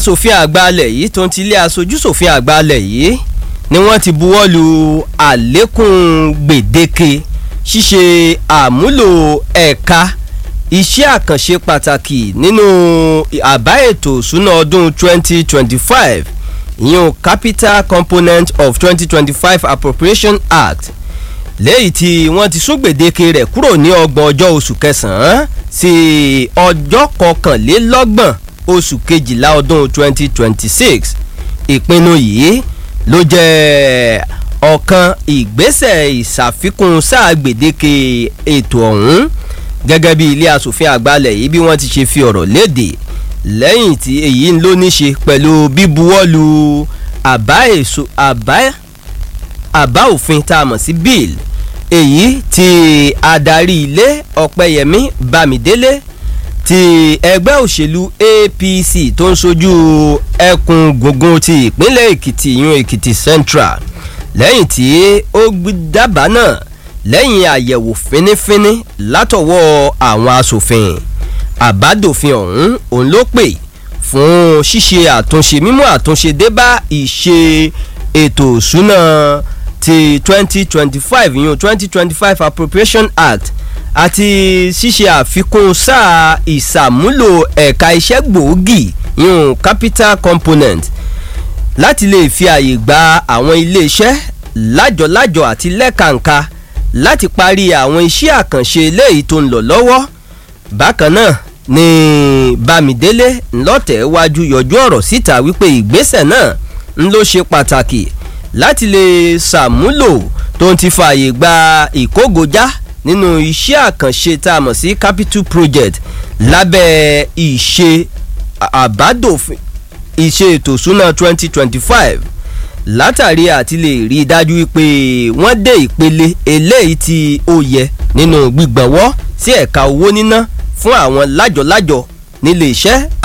asòfin àgbà alẹ̀ yìí tó ń ti ilé aṣojú sòfin àgbà alẹ̀ yìí ni wọ́n ti buwọ́ lu àlékún gbèdéke ṣíṣe àmúlò ẹ̀ka iṣẹ́ àkànṣe pàtàkì nínú àbá ètò ìsúná ọdún 2025 ìyẹn capital component of 2025 appropriation act lẹ́yìn tí wọ́n ti sún gbèdéke rẹ̀ kúrò ní ọgbọ̀n ọjọ́ oṣù kẹsàn-án sí ọjọ́ kọkànlélọ́gbọ̀n oṣù kejìlá ọdún 2026 ìpinnu yìí ló jẹ́ ọ̀kan ìgbésẹ̀ ìṣàfikún sáà gbèdéke ètò ọ̀hún gẹ́gẹ́ bí ilé asòfin àgbàlẹ̀ yìí bí wọ́n ti ṣe fi ọ̀rọ̀ léde lẹ́yìn tí èyí ló ní ṣe pẹ̀lú bíbuwọ́lu àbá èso àbá àbá òfin tá a mọ̀ sí bill èyí tí adarí ilé ọ̀pẹyẹmí bámidélé ti ẹgbẹ́ òṣèlú apc tó ń sojú ẹkùn gbùngbùn ti ìpínlẹ̀ èkìtì yún èkìtì central lẹ́yìn tí ó dábàá náà lẹ́yìn àyẹ̀wò fínífíní látọwọ́ àwọn asòfin àbádòfin ọ̀hún òun ló pè fún ṣíṣe àtúnṣe mímú àtúnṣe dé bá ìṣe ètò ìṣúná ti twenty twenty five yún twenty twenty five appropriation act àti ṣíṣe àfikún sáà ìsàmúlò ẹ̀ka iṣẹ́ gbòógì yún capital component láti lè fi àyè gba àwọn iléeṣẹ́ lájọ̀lájọ̀ àti lẹ́kàǹkà láti parí àwọn iṣẹ́ àkànṣe eléyìí tó ń lọ lọ́wọ́ bákan náà ni bámidélé ńlọ́tẹ̀ wájú yọjú ọ̀rọ̀ síta wípé ìgbésẹ̀ náà ń ló ṣe pàtàkì láti lè ṣàmúlò tó ń ti fààyè gba ìkógojá nínú iṣẹ́ àkànṣe tá a mọ̀ sí capital project lábẹ́ ìṣe àbádòfin ìṣe ètò ìsúná twenty twenty five látàrí àti lè rí i dájú wípé wọ́n dé ìpele eléyìí tí ó yẹ nínú gbígbọ̀nwọ́ sí ẹ̀ka owó níná fún àwọn lájọ̀lájọ̀ nílé iṣẹ́